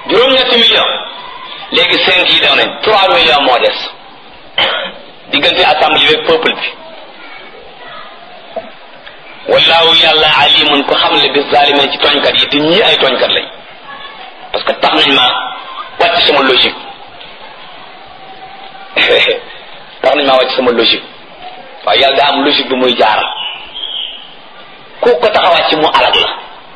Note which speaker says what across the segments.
Speaker 1: juróom-ñetti million léegi cinq yi daw nañ trois millions moo des diggante assemblée bi peuple bi wallaahu yàlla alimun ko xam le bi zalimin ci tooñkat yi te ñii ay tooñkat lañ parce que tax nañ ma wàcc sama logique tax nañ maa wàcc sama logique waaye yàlla daa am logique bu muy jaaral ku ko tax a wàcc mu alag la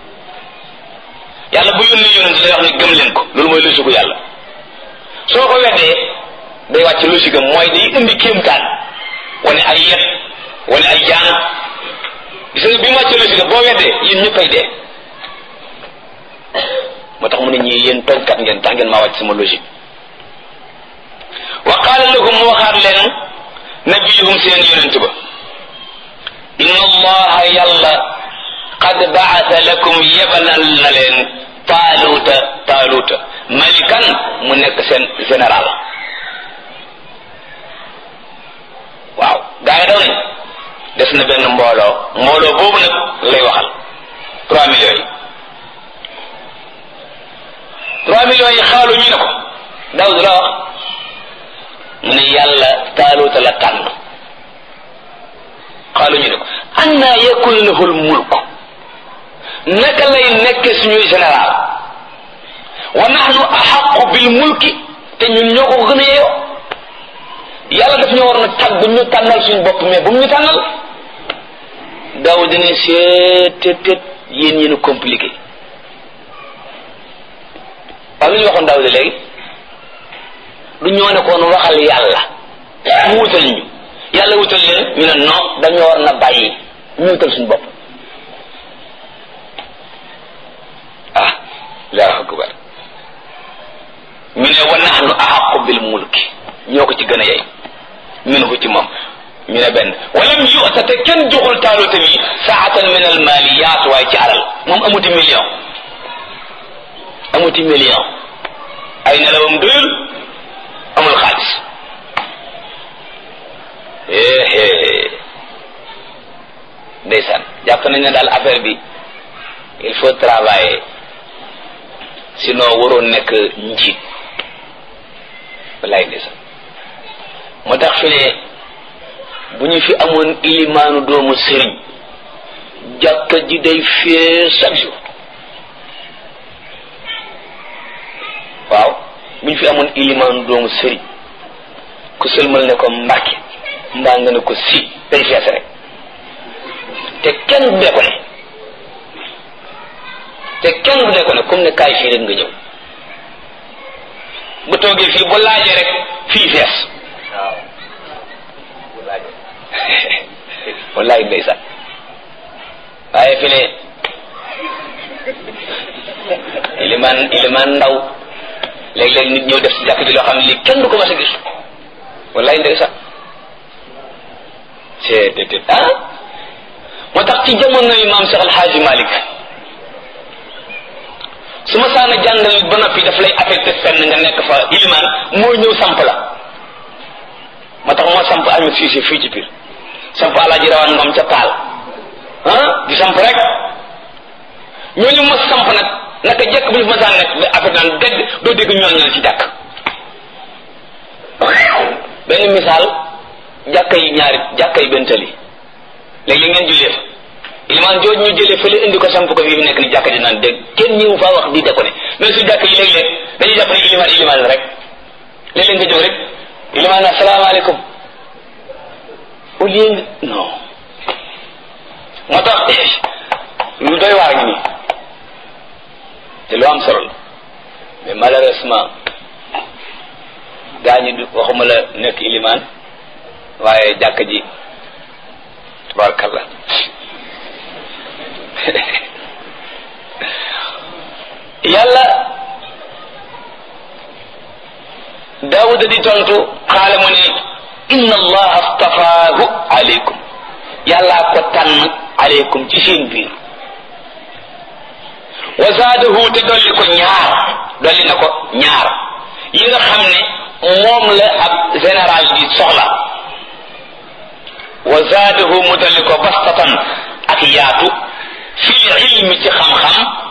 Speaker 1: yàlla bu yónni yonent lay wax ne gëm leen ko loolu mooy logique gu yàlla soo ko weddee day wàcc logique am mooy day indi kéemtaan wane ay yet wane ay jaan gis nga bi mu wàccee logique am boo weddee yéen ñëppay dee moo tax mu ne ñii yéen tooñkat ngeen tax ngeen maa wàcc sama logique wa qaala lahum mu waxaat leen nabiyuhum seen yonent ba inna allaha yàlla qad baasa lakum yebanal na leen taaluuta taaluuta malikan mu nekk seen général waaw gaa yi daw nañ des na benn mbooloo mbooloo boobu nag lay waxal trois millions yi trois millions yi xaalu ñu ne ko daw du la wax mu ne yàlla taaluuta la tànn xaalu ñu ne ko anna yakun lahu l mulk naka lay nekk suñuy général wa nahnu axaqu bil mulki te ñun ñoo ko gën a yeeyoo yàlla daf ñu war na tàgg ñu tànnal suñu bopp mais bu mu ñu tànnal daw dina seetet yéen yéen a compliqué waaw lu ñu waxoon daaw de léegi du ñoo ne koon waxal yàlla mu wutal ñu yàlla wutal leen ñu ne non dañoo war na bàyyi ñu wutal suñu bopp ah allahu akbar ñu ne wa nahnu ahaqu bil mulki ñoo ko ci gën a yey minhu ci moom ñu ne benn walam yu'ta te kenn joxul taaluta mi saatan min al maliyat waaye ci alal moom amuti million amuti million ay nelawam doyul amul xaalis éé ndeysaan jàpp nañ ne daal affaire bi il faut travailler sinon waroon nekk njiit wallaay ndeysaan moo tax fi ne bu ñu fi amoon ilimaanu doomu sëriñ jàkka ji day fee chaque jour waaw bu ñu fi amoon ilimaanu doomu sëriñ ku sëlmal ne ko mbàkke mbaa nga ne ko si day fees rek te kenn du dee ko ne te kenn du dee ko ne comme ne kaay fii rek nga ñëw bu toogee fii bu laajee rek fii fees waaw bu laajee wallaay ndeysaan waaye fi ne ilimaan ilimaan ndaw léeg-léeg nit ñëw def si jàkk ji loo xam ne lii kenn du ko mas a gis wallaay ndeysaan c'est déedéet ah moo tax ci jamono yi maam Cheikh Alhaaji Malick su ma saana jàngal ba noppi daf lay affecté fenn nga nekk fa ilimaan moo ñëw samp la moo tax moo samp Ahmed Cissé fii ci biir samp Alaaji Rawaan Ngom ca Paal ah di samp rek ñooñu mos samp nag naka jekk bu ñu fa masaan nekk ba affaire naan dégg doo dégg ñooñu ci jàkk benn misaal jàkka yi ñaari jàkka yi benn tali léegi ngeen jullee fa ilimaan jooju ñu jëlee fële indi ko samp ko fii fi nekk ni jàkka ji naan dégg kenn ñëw faa wax di ko ne même su jàkka yi léeg-léeg dañuy jàpp ne ilimaan ilimaan la rek léeg-léeg nga jóg rek ilimaan na salaamaaleykum au lieu nga non moo tax lu doy waar ngi nii te lu am solo la mais malheureusement gaa ñi du waxuma la nekk ilimaan waaye jàkk ji tabarakallah yàlla daawuda di tontu xaale mu ne inna allaha astafaahu aleykum yàllaa ko tànn aleykum ci seen biir wa zaadahu te dolli ko ñaar dolli na ko ñaar yi nga xam ne moom la ab général bi soxla wa zaadahu mu dolli ko bastatan ak yaatu fil ilmi ci xam-xam